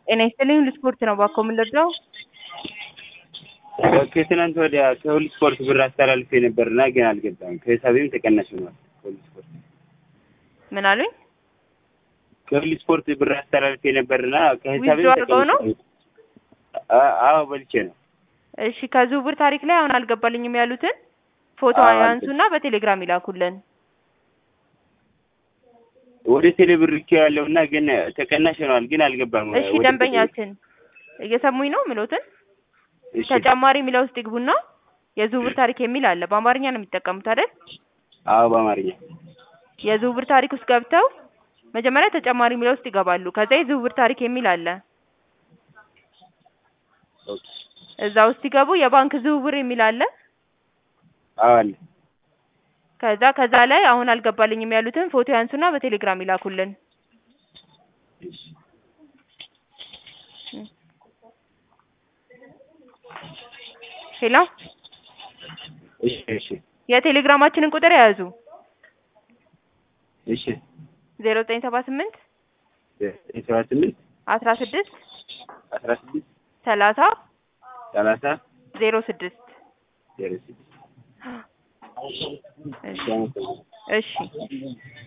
ጤና ይስጥልኝ ልስፖርት ነው ባኮ የምንለብሰው ከትናንት ወዲያ ከሁሉ ስፖርት ብር አስተላልፌ ነበርና ግን አልገባም። ከሂሳቤም ተቀናሽ ሆኗል። ከሁሉ ስፖርት ምን አሉኝ? ከሁሉ ስፖርት ብር አስተላልፌ ነበርና ከሂሳቤም ዊዝድሮ አድርገው ነው? አ- አዎ በልቼ ነው። እሺ ከዝውውር ታሪክ ላይ አሁን አልገባልኝም ያሉትን ፎቶ አዎ፣ ያንሱና በቴሌግራም ይላኩልን። ወደ ቴሌ ብር ልኬ ያለውና ግን ተቀናሽ ሆኗል፣ ግን አልገባም። እሺ ወደ ደንበኛችን እየሰሙኝ ነው ምሎትን ቴሌ- እሺ። ተጨማሪ የሚለው ውስጥ ይግቡና የዝውውር ታሪክ የሚል አለ። በአማርኛ ነው የሚጠቀሙት አይደል? አዎ በአማርኛ የዝውውር ታሪክ ውስጥ ገብተው መጀመሪያ ተጨማሪ የሚለው ውስጥ ይገባሉ። ከዛ የዝውውር ታሪክ የሚል አለ። ኦኬ። እዛ ውስጥ ሲገቡ የባንክ ዝውውር የሚል አለ። አዎ አለ። ከዛ ከዛ ላይ አሁን አልገባልኝም ያሉትን ፎቶ ያንሱና በቴሌግራም ይላኩልን። እሺ። ሄሎ እሺ እሺ የቴሌግራማችንን ቁጥር የያዙ እሺ ዜሮ ዘጠኝ ሰባ ስምንት ሰባ ስምንት አስራ ስድስት አስራ ስድስት ሰላሳ ሰላሳ ዜሮ ስድስት ዜሮ ስድስት እሺ እሺ